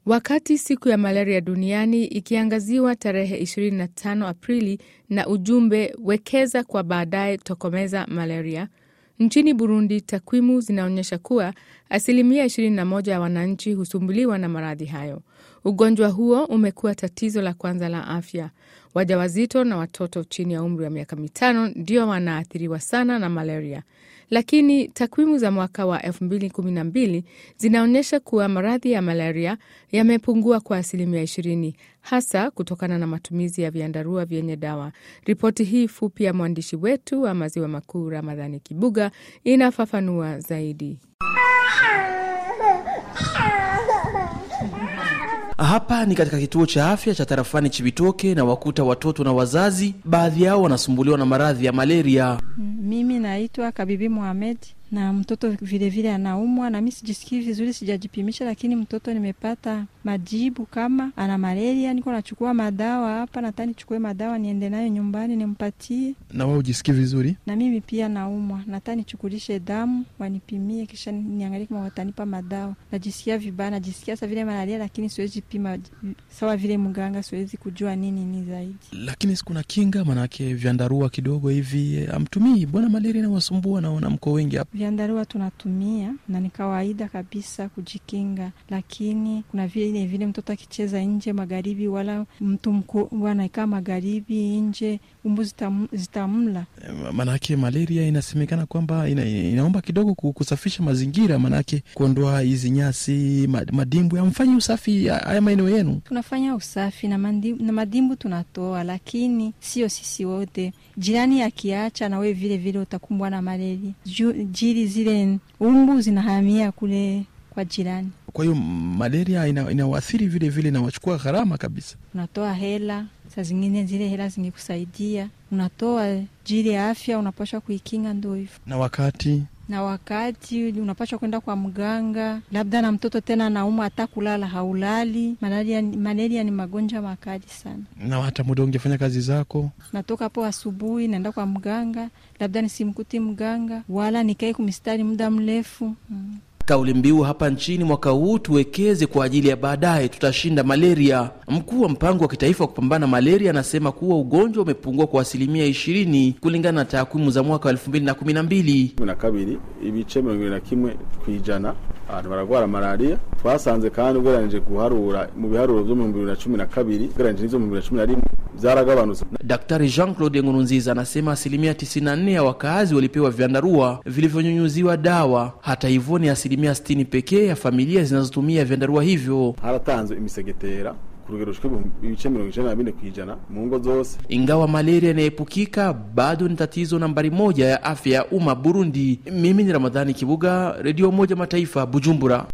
Wakati siku ya malaria duniani ikiangaziwa tarehe 25 Aprili na ujumbe wekeza kwa baadaye tokomeza malaria, nchini Burundi takwimu zinaonyesha kuwa asilimia 21 ya wananchi husumbuliwa na maradhi hayo. Ugonjwa huo umekuwa tatizo la kwanza la afya. Wajawazito na watoto chini ya umri wa miaka mitano ndio wanaathiriwa sana na malaria, lakini takwimu za mwaka wa 2012 zinaonyesha kuwa maradhi ya malaria yamepungua kwa asilimia 20, hasa kutokana na matumizi ya viandarua vyenye dawa. Ripoti hii fupi ya mwandishi wetu wa Maziwa Makuu Ramadhani Kibuga inafafanua zaidi. Hapa ni katika kituo cha afya cha tarafani Chibitoke na wakuta watoto na wazazi, baadhi yao wanasumbuliwa na maradhi ya malaria. Mimi naitwa Kabibi Mohamed na mtoto vilevile anaumwa, na mi sijisikii vizuri, sijajipimisha, lakini mtoto nimepata majibu kama ana malaria. Niko nachukua madawa hapa, nataka nichukue madawa niende nayo nyumbani nimpatie. Na wewe ujisikii vizuri? Na mimi pia naumwa, nataka nichukulishe damu wanipimie, kisha niangalie kama watanipa madawa. Najisikia vibaya, najisikia sa vile malaria, lakini siwezi pima sawa vile mganga, siwezi kujua nini ni zaidi. Lakini sikuna kinga, manake vyandarua kidogo hivi amtumii. Bwana malaria inawasumbua, naona mko wengi hapa Vyandarua tunatumia na ni kawaida kabisa kujikinga, lakini kuna vile vile mtoto akicheza nje magharibi, wala mtu mkubwa anakaa magharibi nje, umbu zitam, zitamla. Manake malaria inasemekana kwamba ina, inaomba kidogo kusafisha mazingira, manake kuondoa hizi nyasi, madimbu. Amfanyi usafi haya maeneo yenu? Tunafanya usafi na madimbu, na madimbu tunatoa, lakini sio sisi wote. Jirani akiacha na wewe vile vile utakumbwa na malaria jili zile umbu zinahamia kule kwa jirani. Kwa hiyo malaria inawaathiri ina vile vile, inawachukua gharama kabisa. Unatoa hela, saa zingine zile hela zingekusaidia, unatoa jili ya afya, unapashwa kuikinga, ndo hivyo. Na wakati na wakati unapashwa kwenda kwa mganga, labda na mtoto tena naumwa, hata kulala haulali. Malaria, malaria ni magonjwa makali sana. Na hata muda ungefanya kazi zako, natoka hapo asubuhi naenda kwa mganga, labda nisimkuti mganga wala nikae kumistari muda mrefu hmm. Kauli mbiu hapa nchini mwaka huu tuwekeze kwa ajili ya baadaye, tutashinda malaria. Mkuu wa mpango wa kitaifa wa kupambana malaria anasema kuwa ugonjwa umepungua kwa asilimia ishirini kulingana na takwimu za mwaka wa elfu mbili na kumi na mbili na kabiri ibice mirongo ibiri na kimwe ku ijana abantu baragwara malaria. Twasanze kandi ugereranije guharura mu biharuro vyo mu bihumbi bibiri na cumi na kabiri ugereranije n'ivyo mu bibiri na cumi na rimwe vyaragabanutse. Daktari Jean Claude Nkurunziza anasema asilimia 94 ya wakaazi walipewa vyandarua vilivyonyunyuziwa dawa. Hata hivyo ni asilimia 60 pekee ya familia zinazotumia vyandarua hivyo. haratanzwe imisegetera ku rugero rushika ibice mirongo icenda na bine kw'ijana mu ngo zose. Ingawa malaria inaepukika, bado ni tatizo nambari moja ya afya ya umma Burundi. Mimi ni Ramadhani Kibuga, Redio Moja Mataifa, Bujumbura.